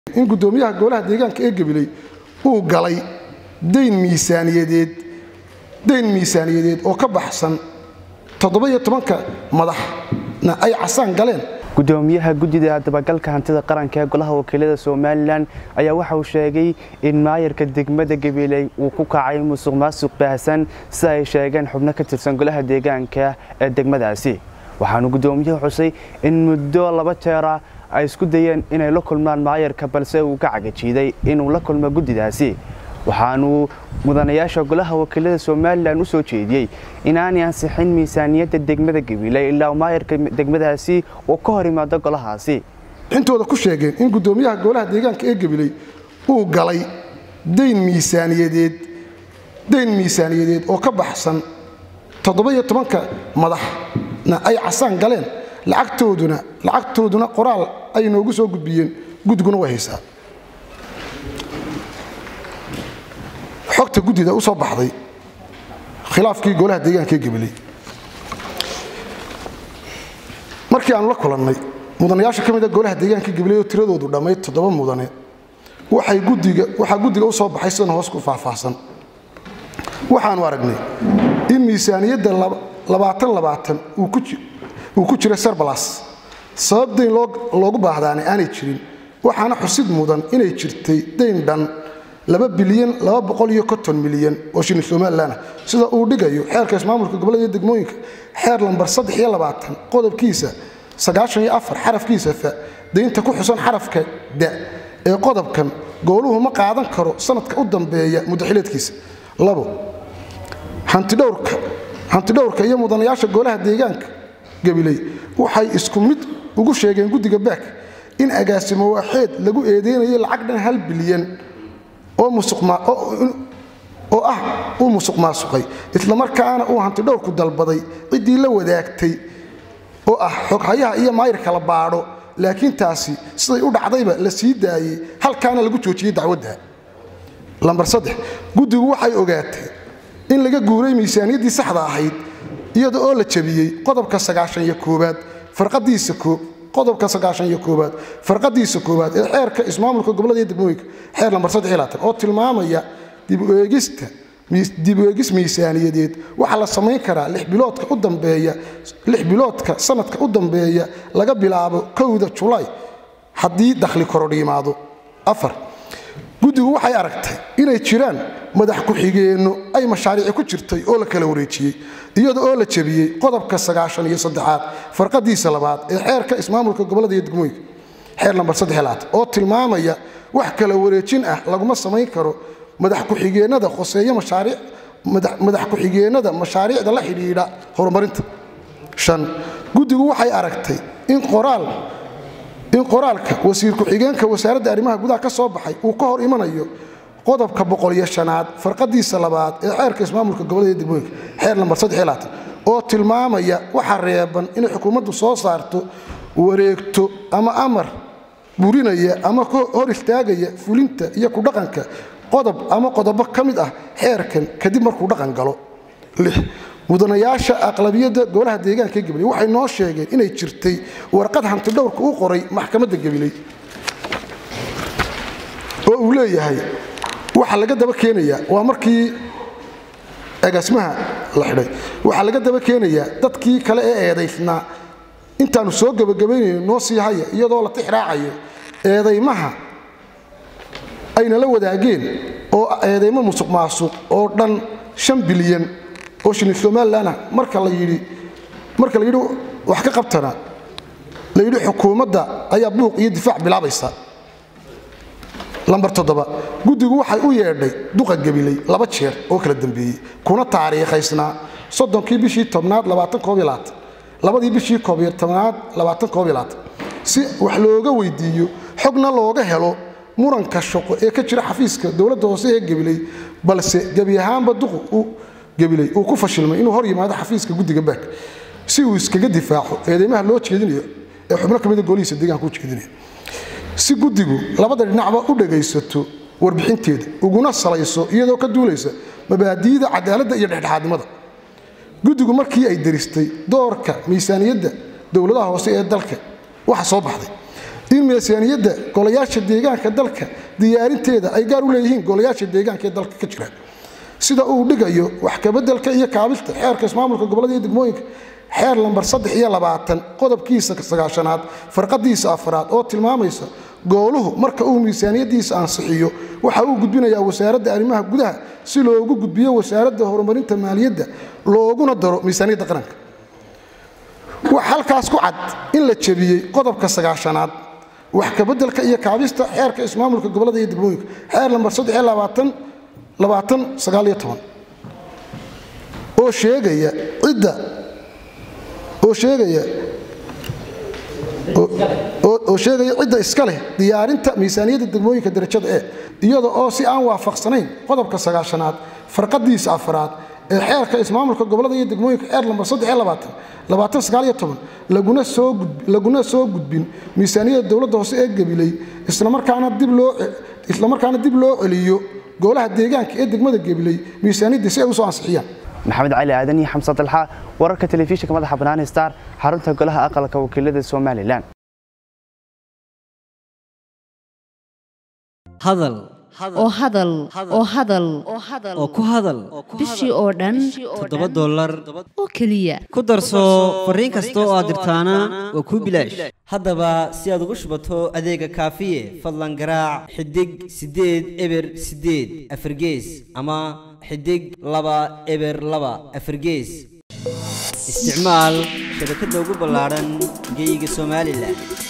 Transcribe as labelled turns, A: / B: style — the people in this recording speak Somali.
A: in gudoomiyaha golaha deegaanka ee gabiley uu galay dayn miisaaniyadeed dayn miisaaniyadeed oo ka baxsan toddoba-iyo tobanka madaxna ay casaan galeen
B: gudoomiyaha guddida dabagalka hantida qaranka ee golaha wakiilada somalilan ayaa waxa uu sheegay in maayarka degmada gabiley uu ku kacay musuq maasuq baahsan sida ay sheegeen xubno ka tirsan golaha deegaanka ee degmadaasi waxaanu gudoomiyuhu xusay in muddo laba jeera ay isku dayeen inay la kulmaan maayarka balse uu ka cagajiiday inuu la kulmo guddidaasi waxaanu mudanayaasha golaha wakiilada somalilan u soo jeediyey inaanay ansixin miisaaniyadda degmada gabiley ilaa maayarka degmadaasi uu ka hor imaado golahaasi
A: intooda ku sheegeen in gudoomiyaha golaha deegaanka ee gabiley uu galay dayn miisaaniyadeed dayn miisaaniyadeed oo ka baxsan toddoba-iyo tobanka madaxna ay casaan galeen lacagtooduna lacagtooduna qoraal ay noogu soo gudbiyeen guddiguna way haysaa xogta guddida u soo baxday khilaafkii golaha deegaanka ee gabiley markii aanu la kulannay mudanayaasha ka mid a golaha deegaanka gabiley oo tiradoodu dhammayd toddoba mudane waxay guddiga waxaa guddiga u soo baxay sidan hoos ku faahfaahsan waxaanu aragnay in miisaaniyadda labaatan labaatan uu ku jira sarbalas sabab dayn loogu baahdaana aanay jirin waxaana xusid mudan inay jirtay dayn dhan laba bilyan laba boqol iyo konton milyan oo shilin somalilan sida uu dhigayo xeerka ismaamulka gobollada iyo degmooyinka xeer lambar saddex iyo labaatan qodobkiisa sagaashan iyo afar xarafkiisa fa daynta ku xusan xarafka da ee qodobkan gooluhu ma qaadan karo sanadka u dambeeya muddaxileedkiisa labo hantidhowrka hantidhowrka iyo mudanayaasha golaha deegaanka gabiley waxay isku mid ugu sheegeen guddiga baak in agaasimo waaxeed lagu eedeynayay lacag dhan hal bilyan oo ah uu musuq maasuqay islamarkaana uu hantidhowrku dalbaday ciddii la wadaagtay oo ah xoghayaha iyo maayirka la baadho laakiin taasi siday u dhacdayba la sii daayey halkaana lagu joojiyey dacwadda lambar saddex guddigu waxay ogaatay in laga guuray miisaaniyaddii saxda ahayd iyada oo la jabiyey qodobka sagaashan iyo koowaad farqadiisa qodobka sagaashan iyo koowaad farqadiisa koowaad ee xeerka ismaamulka gobollada iyo degmooyinka xeer lambar saddex iyo labaatan oo tilmaamaya dibueegista dib u eegis miisaaniyadeed waxaa la samayn karaa lix biloodka u dambeeya lix biloodka sanadka u dambeeya laga bilaabo kowda julaay haddii dakhli korodh yimaado afar guddigu waxay aragtay inay jiraan madax ku-xigeenno ay mashaariici ku jirtay oo la kala wareejiyey iyada oo la jabiyey qodobka sagaashan iyo saddexaad farqadiisa labaad ee xeerka ismaamulka gobollada iyo degmooyinka xeer lambar saddexlaad oo tilmaamaya wax kala wareejin ah laguma samayn karo madax ku-xigeennada khoseeyo mashaariic madax ku-xigeennada mashaariicda la xidhiidha horumarinta shan guddigu waxay aragtay in qoraal in qoraalka wasiir ku-xigeenka wasaaradda arrimaha gudaha ka soo baxay uu ka hor imanayo qodobka boqoliyo shanaad farqadiisa labaad ee xeerka ismaamulka gobollada degmooyinka xeer lambar saddex oo tilmaamaya waxa reeban inay xukuumaddu soo saarto wareegto ama amar burinaya ama hor istaagaya fulinta iyo ku dhaqanka qodob ama qodobo ka mid ah xeerkan kadib markuu dhaqan galo mudanayaasha aqlabiyadda golaha deegaanka ee gabiley waxay noo sheegeen inay jirtay warqad hantidhowrka u qoray maxkamadda gabiley oo uu leeyahay waxaa laga daba keenayaa waa markii agaasimaha la xidhay waxaa laga daba keenayaa dadkii kale ee eedaysnaa intaanu soo gebagabaynayno noo sii haya iyadoo la tixraacayo eedaymaha ayna la wadaageen oo eedaymo musuq maasuq oo dhan shan bilyan oo shilin somalilanah marka la yidhi marka la yidhi wax ka qabtana la yidhi xukuumadda ayaa buuq iyo difaac bilaabaysa lambar toddoba guddigu waxay u yeedhay duqa gabiley laba jeer oo kala dambeeyey kuna taariikhaysnaa soddonkii bishii tobnaad labadii bishii koobiyo tobnaad si wax looga weydiiyo xogna looga helo muranka shaqo ee ka jira xafiiska dowladda hoose ee gabiley balse gebi ahaanba duqu gabiley uu ku fashilmay inuu hor yimaado xafiiska guddiga baak si uu iskaga difaaco eedeymaha loo jeedinayo ee xubno ka mida golihiisa deegaanka u jeedinaya si guddigu labada dhinacba u dhagaysato warbixinteeda uguna salayso iyadoo ka duulaysa mabaadi'da cadaaladda iyo dhexdhexaadnimada guddigu markii ay daristay doorka miisaaniyadda dowladaha hoose ee dalka waxa soo baxday in miisaaniyadda golayaasha deegaanka dalka diyaarinteeda ay gaar u leeyihiin golayaasha deegaanka ee dalka ka jira sida uu dhigayo wax kabedelka iyo kaabista xeerka ismaamulka gobolada iyo degmooyinka xeer lambar saddex iyo labaatan qodobkiisa sagaashanaad farqadiisa afraad oo tilmaamaysa gooluhu marka uu miisaaniyadiisa ansixiyo waxa uu gudbinayaa wasaaradda arrimaha gudaha si loogu gudbiyo wasaaradda horumarinta maaliyadda looguna daro miisaaniyadda qaranka wax halkaas ku cad in la jebiyey qodobka sagaashanaad wax kabedelka iyo kaabista xeerka ismaamulka gobolada iyo degmooyinka xeer lambar saddex iyo labaatan labaatan sagaal iyo toban oo sheegaya cidda oo sheegaya oo sheegaya cidda iska leh diyaarinta miisaaniyadda degmooyinka darajada e iyada oo si aan waafaqsanayn qodobka sagaashanaad farqadiisa afraad ee xeerka ismaamulka gobolada iyo degmooyinka xeer lambar laguna soo gudbin miisaaniyadda dowladda hoose ee gabiley islamarkaana dib loo celiyo golaha deegaanka ee degmada gabiley miisaaniyadda si ay usoo ansixiyaan
B: maxamed cali aadan iyo xamse dalxa wararka telefishinka madaxa bannaan star xarunta golaha aqalka wakiilada somalilan
C: hadal
D: oo hadal oo hadal
C: oo ku hadal
D: bishii oo dhan
C: toddoba dollar
D: oo keliya
C: ku darso fariin kasta oo aad dirtaana waa kuu bilaash haddaba si aad ugu shubato adeega kaafiye fadlan garaac xidig siddeed eber siddeed afargees ama xidig laba eber laba afargees isticmaal shabakadda ugu ballaadhan geeyiga somalilan